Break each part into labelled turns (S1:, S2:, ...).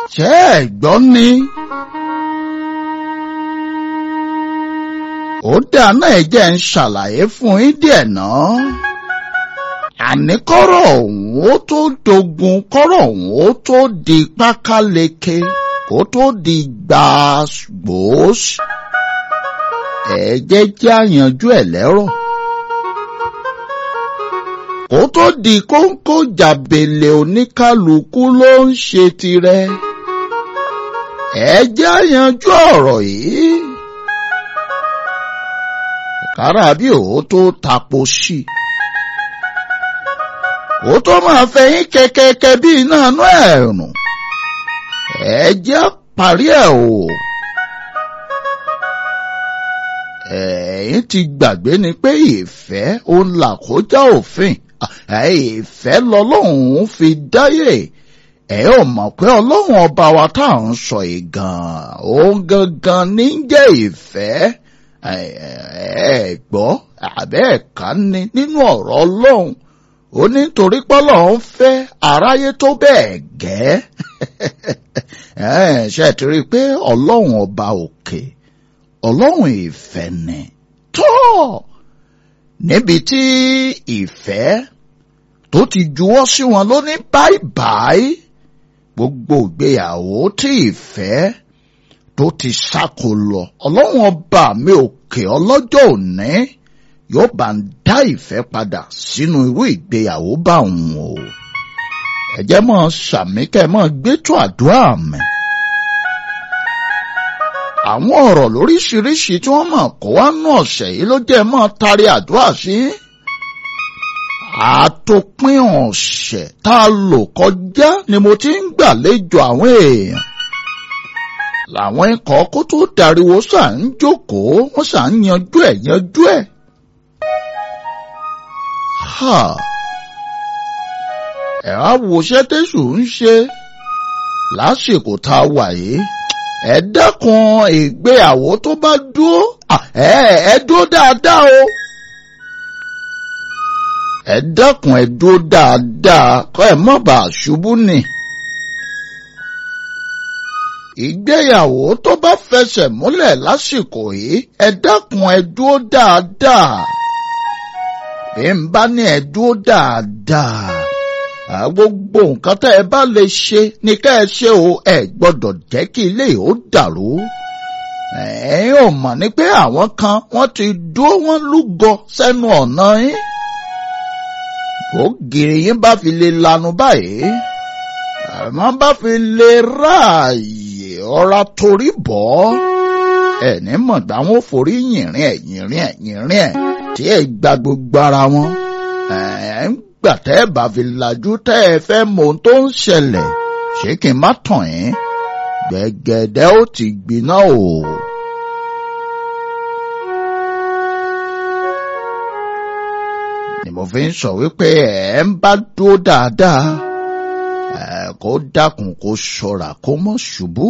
S1: ṣé ẹ gbọ́ ni. ó dáná ẹ jẹ́ ń ṣàlàyé fún yín díẹ̀ náà. àní kọ́rọ̀ ọ̀hún ó tó dogun kọ́rọ̀ ọ̀hún ó tó di pákáleke kó tó di gbàgbós. ẹ jẹ́ jẹ́ àyànjú ẹ̀ lẹ́rọ̀ kó tó di kóńkó jàbèlè oníkálukú ló ń ṣe tirẹ̀. ẹ jẹ́ àyànjú ọ̀rọ̀ yìí. kára bí òun tó tapo sí i. kó tó máa fẹ̀yìn kẹ̀kẹ́kẹ́ bí iná inú ẹ̀rùn. ẹ jẹ́ parí ẹ̀ o. ẹ̀yin ti gbàgbé ni pé ìfẹ́ òun là kọjá òfin ìfẹ́ lọ́lọ́run fi dáyé ẹ ò mọ̀ pé ọlọ́run ọba wa tá à ń sọ yìí gan-an òun gangan ní jẹ́ ìfẹ́ ẹ gbọ́ àbẹ́ ẹ̀ka ni nínú ọ̀rọ̀ ọlọ́run ó ní torí pọ́lọ́ ń fẹ́ aráyé tó bẹ́ẹ̀ gẹ́ ṣe ti rí i pé ọlọ́run ọba òkè ọlọ́run ìfẹ́ ni tó níbi tí ìfẹ́ tó ti juwọ́ sí wọn ló ní báibái gbogbo ìgbéyàwó tí ìfẹ́ tó ti sáko lọ ọlọ́run ọba mi òkè ọlọ́jọ́ òní yóò bá ń dá ìfẹ́ padà sínú irú ìgbéyàwó bá òun o ẹ jẹ́ mọ́ sàmí kẹ́ mọ́ gbẹ́tọ̀ àdúrà mi àwọn ọ̀rọ̀ lóríṣiríṣi tí wọ́n mọ̀ kó wá nù ọ̀sẹ̀ yìí ló jẹ́ mọ́ tari àdúrà sí. àtòpin ọ̀sẹ̀ tá a lò kọjá ni mo ti ń gbàlejò àwọn èèyàn. làwọn ikọ̀ kó tó dariwo ṣà ń jókòó wọ́n ṣà ń yanjú ẹ̀ yanjú ẹ̀. ẹ̀ á wo iṣẹ́ tẹ̀sù ń ṣe lásìkò tá a wà yìí ẹ dákun ìgbéyàwó tó bá dúró ẹ ẹ dúró dáadáa o ẹ dákun ẹ dúró dáadáa kọ ẹ má bàa ṣubú ni ìgbéyàwó tó bá fẹsẹ̀ múlẹ̀ lásìkò yìí ẹ dákun ẹ dúró dáadáa bí n bá ní ẹ dúró dáadáa gbogbo nǹkan tẹ́ ẹ bá lè ṣe ni ká ẹ ṣe o ẹ gbọ́dọ̀ jẹ́ kí ilé ó dàrú. ẹ̀yin ò mọ̀ ní pé àwọn kan wọ́n ti dúró wọ́n lúgọ sẹ́nu ọ̀nà yín. ògiri yín bá fi lè lanu báyìí àmọ́ bá fi lè ráàyè ọ̀rá torí bọ́ ẹ̀ní mọ̀gbà wọn forí yìnrín ẹ̀ yìnrín ẹ̀ yìnrín ẹ̀ tí ẹ gba gbogbo ara wọn gbà tẹ́ ẹ bá fi lajú tẹ́ ẹ fẹ́ mọ ohun tó ń ṣẹlẹ̀ ṣé kí n má tàn yín gbẹ̀gẹ̀dẹ̀ ó ti gbiná o. ni mo fi ń sọ wípé ẹ ń bá dúró dáadáa ẹ kó dákun kó ṣọ́ra kó mọ́ ṣubú.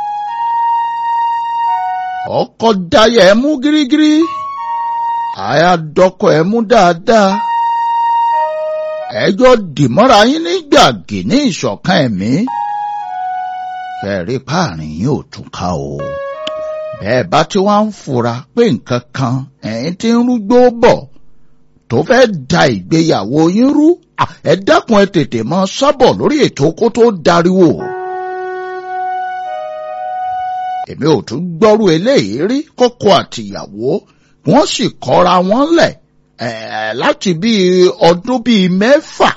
S1: ọkọ dáyà ẹ mú gírígírí àyà dọkọ ẹ mú dáadáa ẹjọ́ dìmọ́ra yín ní gbàgì ní ìṣọ̀kan ẹ̀mí. fẹ́ẹ̀rí páàrin yín ò tún ká o. bẹ́ẹ̀ bá tí wọ́n ń fura pé nǹkan kan ẹ̀yin tí ń rúgbó bọ̀ tó fẹ́ da ìgbéyàwó yín rú ẹ dákun ẹ tètè mọ sábọ̀ lórí ètò kó tó dariwo. èmi ò tún gbọ́rú eléyìí rí kọ́kọ́ àtìyàwó wọ́n sì kọ́ra wọn lẹ̀ Eh, láti bí ọdún bíi mẹ́fà.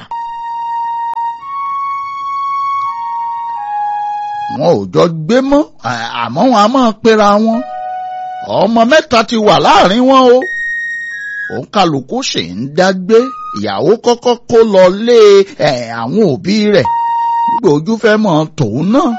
S1: wọn ò jọ gbé mọ́ àmọ́ wọn a máa pera wọn. ọmọ mẹ́ta ti wà láàrin wọn o. òun kálukú sì ń dágbé ìyàwó kọ́kọ́ kó lọ lé àwọn òbí rẹ̀ nígbà ojú fẹ́ mọ̀ tòun náà.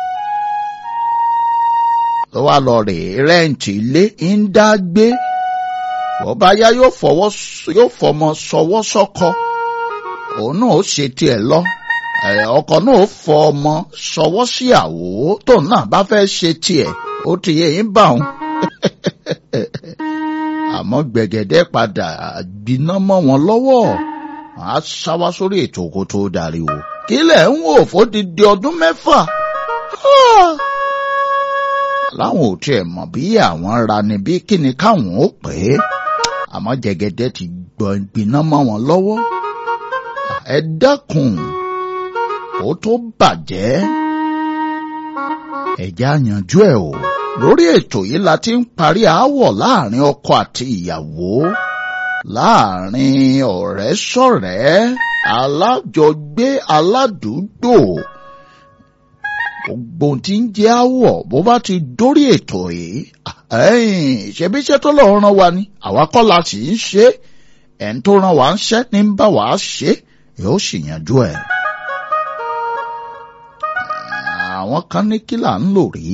S1: ló wá lọ rèé rẹ́ǹtì ilé ń dágbé bọ́bá yá yóò fọwọ́ yóò fọmọ sọwọ́ sọ́kọ òun náà ó ṣe tiẹ̀ lọ ọkọ náà ó fọ ọmọ sọwọ́ sí àwò tóun náà bá fẹ́ ṣe tiẹ̀ ó ti yẹ yín bá òun àmọ́ gbẹ̀gẹ̀dẹ̀ padà gbiná mọ́ wọn lọ́wọ́ á sáwá sórí ètò kó tó darí o kílẹ̀ ń wò fódìdí ọdún mẹ́fà láwọn ò tiẹ̀ mọ̀ bí àwọn ra ni bí kíni káwọn ó pè é àmọ́ jẹgẹdẹ ti gbọ́n gbiná mọ́ wọn lọ́wọ́ ẹ dákun ó tó bàjẹ́ ẹ̀já yanjú ẹ̀ o lórí ètò yìí la ti ń parí aáwọ̀ láàrin ọkọ àti ìyàwó láàrin ọ̀rẹ́ sọ̀rẹ́ alájọgbé aládùúgbò gbogbo tí ń jẹ́ àwọ̀ bó bá ti dórí ètò yìí ṣebí iṣẹ́ tó lọ́ọ́ rán wa ni àwa kọ́ la sì ń ṣe ẹ̀ ń tó rán wa ń ṣẹ́ ní bá wa ṣe yóò sì yanjú ẹ̀. àwọn kan ní kí là ń lò rí.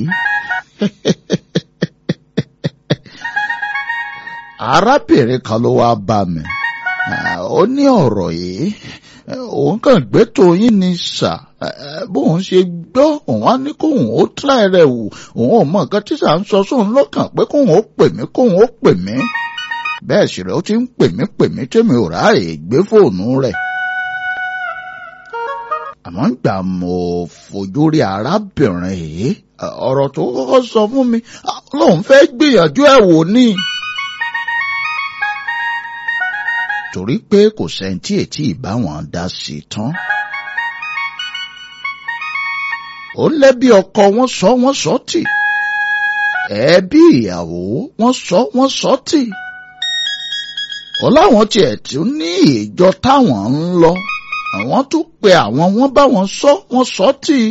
S1: arábìnrin kan ló wáá bá mi ó ní ọ̀rọ̀ yìí òun kàn gbé tòyìn ní sà bóun ṣe gbọ́ òun á ní kóun ó tíra rẹ̀ wò òun ò mọ nǹkan tí sà ń sọ sóun lọ́kàn pé kóun ó pè mí kóun ó pè mí bẹ́ẹ̀ sì rẹ̀ ó ti ń pè mí pè mí tèmi ò ráàyè gbé fóònù rẹ̀ àmọ́ gbà mo fojú rí arábìnrin yìí ọ̀rọ̀ tó kọ́kọ́ sọ fún mi lóun fẹ́ gbìyànjú ẹ̀ wò ní. torí pé kò sẹ́ńtì ètí ìbáwọn dá sí i tán. ó lẹ́bí ọkọ wọn sọ wọ́n sọ tì ẹbí ìyàwó wọ́n sọ wọ́n sọ tì. ó láwọn tiẹ̀ tún ní ìjọ táwọn ń lọ àwọn tún pe àwọn wọn bá wọn sọ wọn sọ tì.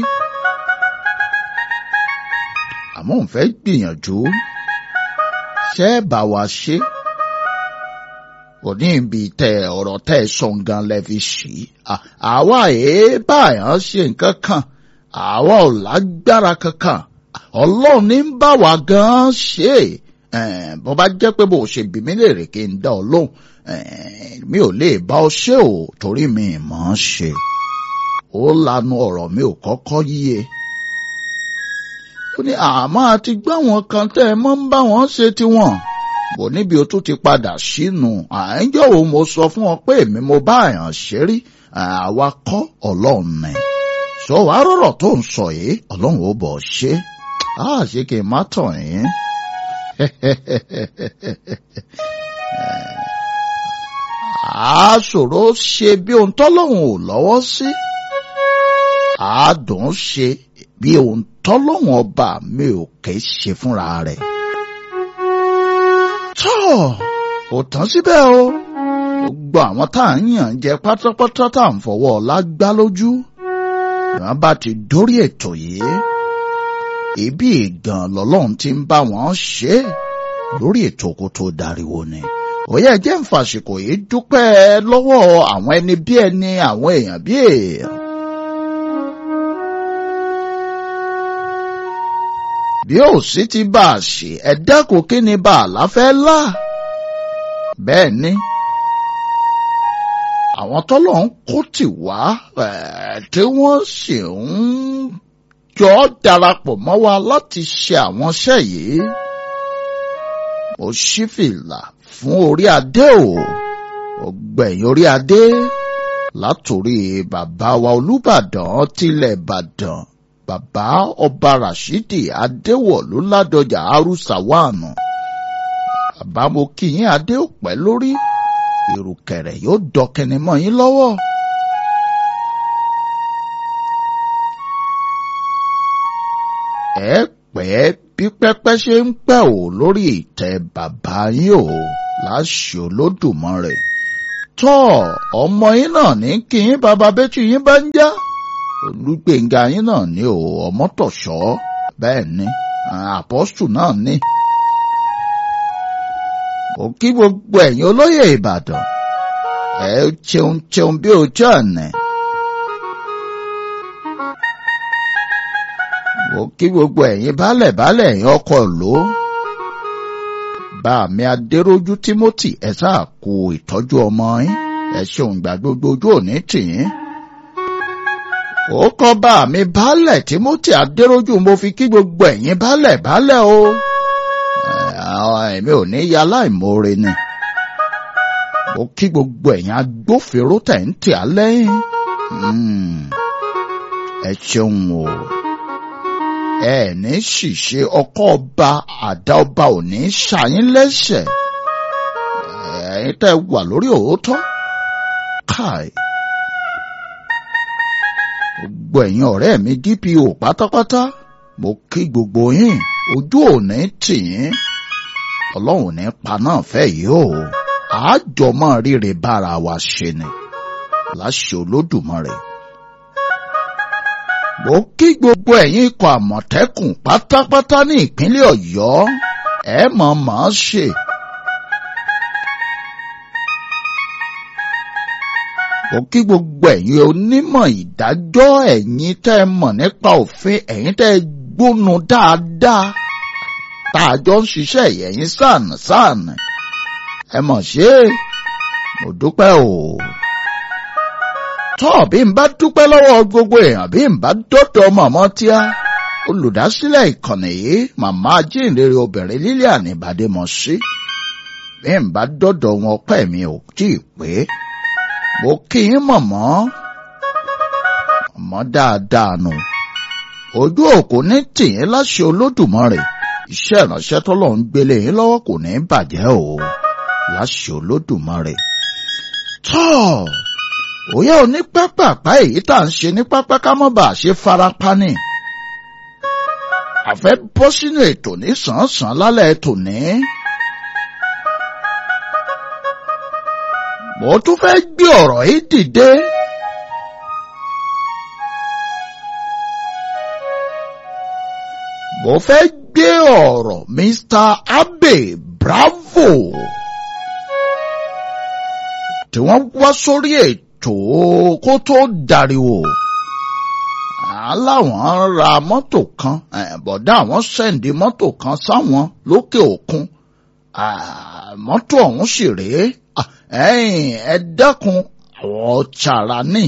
S1: àmọ́ òun fẹ́ gbìyànjú ṣé ẹ bá wa ṣe kò ní ibi tẹ ọ̀rọ̀ tẹ sọ gan lẹ fi ṣí àwa èé báyàn ṣe nǹkan kan àwa ò lágbára kankan ọlọ́run ní ń bá wa gan ṣe bó bá jẹ́ pé bó ṣe bí mi léèrè kí n dá ọ lóhùn mi ò lè bá ọ ṣe o torí mi mọ̀ ọ́n ṣe ó lanu ọ̀rọ̀ mi ò kọ́kọ́ yíye ó ní àmọ́ àti gbọ́ àwọn kan tẹ́ ẹ mọ́ ń bá wọn ṣe tiwọn bò níbi o tún ti padà sínú àìjọ wo mo sọ fún ọ pé èmi mo bá àyàn ṣe rí àwa kọ́ ọlọ́run ni sọ wàá rọ̀rọ̀ tó ń sọ yìí ọlọ́run ó bọ̀ ṣe á ṣe kí n má tàn yín. a ṣòro ṣe bí ohun tọ́lọ́run ò lọ́wọ́ sí a dùn ṣe bí ohun tọ́lọ́run ọba mi ò ké ṣe fúnra rẹ̀ tọ́ kò tán síbẹ̀ o gbogbo àwọn tá à ń yàn jẹ pátápátá tá à ń fọwọ́ ọ̀la gbá lójú ìwọ̀n bá ti dórí ètò yìí ibi ìgàn lọ́lọ́run ti ń bá wọn ṣe lórí ètò kó tó dariwo ni òye jẹ́ ń fàṣìkò yìí dúpẹ́ lọ́wọ́ àwọn ẹni bí ẹni àwọn èèyàn bí èèyàn. bí ó sì ti bá a ṣe ẹ̀dá kò kí ni bá a láfẹ́ lá. bẹ́ẹ̀ ni àwọn tọ́lọ̀ ń kó tì wá tí wọ́n sì ń jọ darapọ̀ mọ́ wa láti ṣe àwọn iṣẹ́ yìí. mo ṣí fìlà fún orí adé o ọgbẹ̀yìn orí adé látòrí bàbá wa Olúbàdàn tilẹ̀ Ìbàdàn bàbá ọba Rashidi Adéwọ̀lú Ládọjà Arúsàwánù. bàbá mo kí yín adé òpẹ́ lórí ìrùkẹ̀rẹ̀ yóò dọkẹni mọ́ yín lọ́wọ́. ẹ pẹ́ bí pẹ́pẹ́ ṣe ń pẹ́ ò lórí ìtẹ́ bàbá yín o láṣẹ Olódùmarè. tọ́ ọmọ yín náà ní kí yín bàbá bẹ́tù yín bá ń já olùgbèǹga yín náà ní o ọmọtọ̀ṣọ́ bẹ́ẹ̀ ni àpọ́stù náà ní. mo kí gbogbo ẹ̀yin olóyè Ìbàdàn ẹ cheun cheun bí ojú ọ̀nà. mo kí gbogbo ẹ̀yin baálẹ̀ baálẹ̀ ẹ̀yin ọkọ̀ ló. bá mi adérójú Timothy ẹ sáà kú ìtọ́jú ọmọ yín ẹ ṣeun gbà gbogbo ojú òní tì yín ó kọ́ bá mi baálẹ̀ Timothy Adérójú mo fi kí gbogbo ẹ̀yin baálẹ̀ baálẹ̀ o èmi ò ní ya láìmoore ni mo kí gbogbo ẹ̀yin agbófinró tẹ̀ ń tì á lẹ́yìn ẹ ṣeun o ẹ ní ṣìṣe ọkọ ọba àdá ọba ò ní ṣàyín lẹ́sẹ̀ ẹ̀yin tẹ́ wà lórí òótọ́ káì gbogbo ẹ̀yin ọ̀rẹ́ mi DPO pátápátá mo kí gbogbo yín ojú òní tì yín ọlọ́run ní paná fẹ́ yìí o àjọmọ́ ríre bára wa ṣe ni láṣẹ olódùmarè mo kí gbogbo ẹ̀yin ikọ̀ àmọ̀tẹ́kùn pátápátá ní ìpínlẹ̀ ọ̀yọ́ ẹ mọ̀ mọ̀ ṣe. mo kí gbogbo ẹ̀yin onímọ̀ ìdájọ́ ẹ̀yin tẹ́ ẹ mọ̀ nípa òfin ẹ̀yin tẹ́ ẹ gbónu dáadáa tá a jọ ń ṣiṣẹ́ ẹ̀yin sàn sàn ẹ mọ̀ ṣe mo dúpẹ́ o. tọ́ bí n bá dúpẹ́ lọ́wọ́ gbogbo èèyàn bí n bá dọ́dọ̀ mọ̀mọ́ tíá olùdásílẹ̀ ìkànnì yìí màmá ajínrere obìnrin Lilian Ìbádémọ̀sí bí n bá dọ́dọ̀ wọn pẹ́ mi ò tí ì pé mo kí yín mọ̀mọ́ mọ̀mọ́ dáadáa nù ojú òkú ní tìyín láṣẹ Olódùmarè iṣẹ́ ìránṣẹ́ tọ́lọ́ ń gbélé yín lọ́wọ́ kò ní bàjẹ́ o láṣẹ Olódùmarè tọ́ òye òní pápápá èyí tá à ń ṣe ní pápá ká mọ́ bá a ṣe farapa ni àfẹ́ bọ́ sínú ètò ní sàn-án lálẹ́ tòní. mo tún fẹ́ gbé ọ̀rọ̀ yìí dìde. mo fẹ́ gbé ọ̀rọ̀ Mr. Abe Bravo tí wọ́n wá sórí ètò kó tó dariwo aláwọn ra mọ́tò kan bọ̀dá àwọn sẹ́ǹdì mọ́tò kan sáwọn lókè òkun mọ́tò ọ̀hún sì rèé ẹ̀yin ẹ dákun àwọn chara ní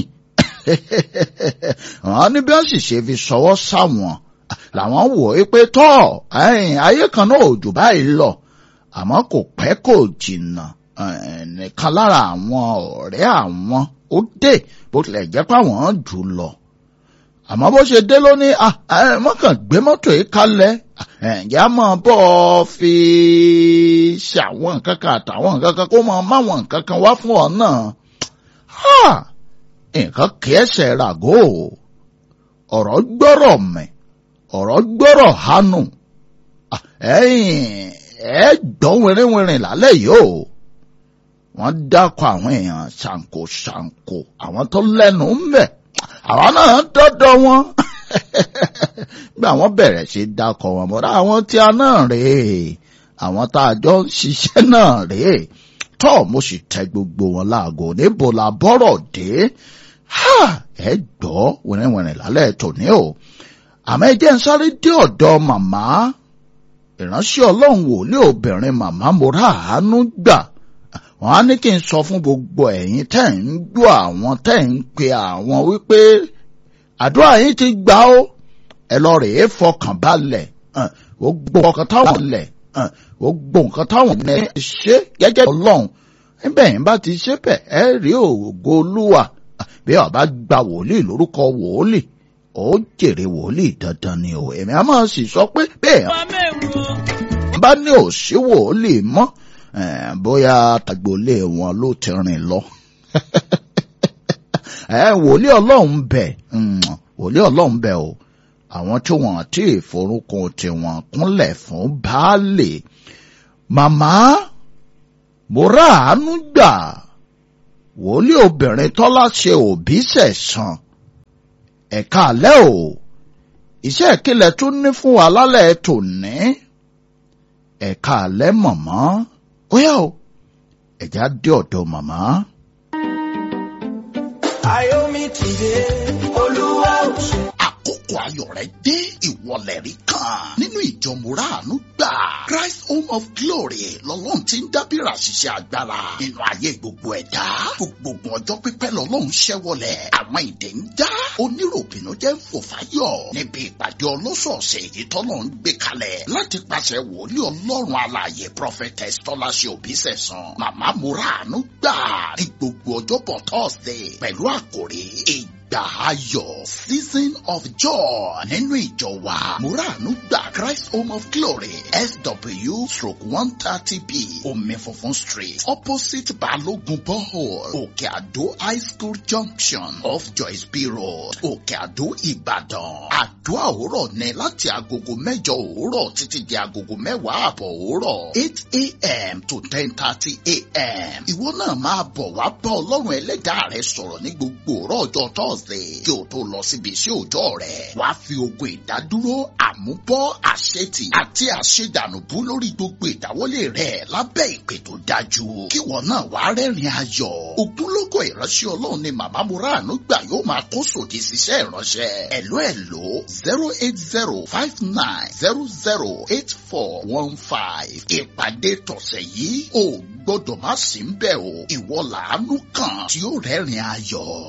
S1: àwọn ní bí wọ́n sì ṣe fi ṣọwọ́ sáwọn làwọn wò ó pé tọ́ ẹ̀yin ayé kan náà ò jù báyìí lọ àmọ́ kò pẹ́ kò jìnnà nìkan lára àwọn ọ̀rẹ́ àwọn ó dé bó tilẹ̀ jẹ́ pé àwọn jù lọ àmọ́ bó ṣe dé ló ní mọ́kàn gbé mọ́tò yìí kalẹ̀ ẹ̀yà máa bọ́ ọ fi ṣe àwọn nǹkan kan àtàwọn nǹkan kan kó máa máwọn nǹkan kan wá fún ọ náà nǹkan kì í ṣe ràgó ọ̀rọ̀ gbọ́rọ̀ mẹ́ ọ̀rọ̀ gbọ́rọ̀ hánú ẹ̀yìn ẹ̀ gbọ́n wìrìwìrì lálẹ́ yìí o wọ́n dákọ̀ àwọn èèyàn ṣàǹkó ṣàǹkó àwọn tó lẹ́nu ń bẹ̀ àwọn náà dọ́dọ̀ wọn gbà wọ́n bẹ̀rẹ̀ sí dákọ̀ wọn mọ́ra àwọn tí a náà rèé àwọn tá a jọ ń ṣiṣẹ́ náà rèé tọ́ mo sì tẹ gbogbo wọn láago níbo la bọ́rọ̀ dé ẹ gbọ́ wẹ̀rẹ̀wẹ̀rẹ̀ lálẹ́ tòní o àmọ́ ẹ jẹ́ ń sáré dé ọ̀dọ̀ màmá ìránṣẹ́ ọlọ́run wòlíì obìnrin màmá mo rà àánú gbà wọ́n á ní kí n sọ fún gbogbo ẹ̀yin tẹ́ ń gbọ́ àwọn tẹ́ ń pe àwọn wípé àdúrà yín ti gbà ó ẹ lọ rèé fọkàn balẹ̀ gbogbo nǹkan táwọn lẹ̀ gbogbo nǹkan táwọn lẹ̀ ṣe gẹ́gẹ́ ọlọ́run níbẹ̀ yín bá ti ṣe bẹ̀ ẹ rí ògo olúwa bí ọba gba wòlíì lórúkọ wòlíì ó jèrè wòlíì dandan ni o èmi á máa sì sọ pé bẹ́ẹ̀ bá ní òsí wòlíì mọ́ bóyá tagbolé wọn ló ti rìn lọ. wòlíì ọlọ́run bẹ̀ wòlíì ọlọ́run bẹ̀ o àwọn tí wọ́n ti ìforúkún tiwọn kúnlẹ̀ fún baálé màmá mo rà àánú gbà wòlíì obìnrin tọ́lá ṣe òbí sẹ̀sán ẹ̀ka àlẹ́ o iṣẹ́ ìkìlẹ̀ tún ní fún wa lálẹ́ tòní ẹ̀ka àlẹ́ mọ̀mọ́ ó yá o ẹ̀já dé ọ̀dọ̀ màmá.
S2: Ayọ̀mí ti dé, Olúwa ò ṣe.
S3: àkókò ayọ̀ rẹ̀ dé ìwọlẹ̀ rí kan nínú ìjọ mùràánú gbà Christ Home of Glory lọ́lọ́run ti ń dábìrà ṣiṣẹ́ agbára nínú ayé gbogbo ẹ̀dá gbogbo ọjọ́ pípẹ́ lọ́lọ́run ṣẹ́wọlẹ̀ àwọn ìdè ń já oníròbìnú jẹ́ fòfáyọ̀ níbi ìpàdé ọlọ́sọ̀ọ̀sẹ̀ èyí tọ́lọ́ ń gbé kalẹ̀ láti pàṣẹ wòlíì ọlọ́run alààyè prophetess tọ́láṣẹ òbísẹ̀sán màmá mùràánú gbà ní gbogbo ọjọ́bọ̀ Thursday pẹ̀lú àkòrí ìj ìgbà ayọ̀ season of joy nínú ìjọ wa múràánú gbà Christ Home of Glory SW stroke one thirty b omi funfun street opposite Balogun borehole Òkè Àdó high school junction off Joyce B road Òkè Àdó Ìbàdàn àdúrà òwúrọ̀ ní láti agogo mẹ́jọ òwúrọ̀ títí di agogo mẹ́wàá àbọ̀ òwúrọ̀ eight a.m. to ten thirty a.m. ìwọ náà máa bọ̀ wá bá ọlọ́run ẹlẹ́dàá rẹ sọ̀rọ̀ ní gbogbo òrọ̀ ọjọ́ thursday kí o tó lọ síbi iṣẹ́ òòjọ́ rẹ wá fi ogun ìdádúró àmúbọ́ àṣetì àti àṣedànùbú lórí gbogbo ìdáwọ́lé rẹ lábẹ́ ìpè tó dájú kí wọn náà wá rẹ́rìn ayọ̀ ògúnlógó ìránṣẹ́ ọlọ́run ni màmá Múràánú gbà yóò máa kó sòdì síṣẹ́ ìránṣẹ́ ẹ̀ló ẹ̀ló zero eight zero five nine zero zero eight four one five ìpàdé tọ̀sẹ̀ yìí ò gbọ́dọ̀ má sí ń bẹ̀ o ìwọ làánú kan tí ó rẹ́rìn ayọ̀.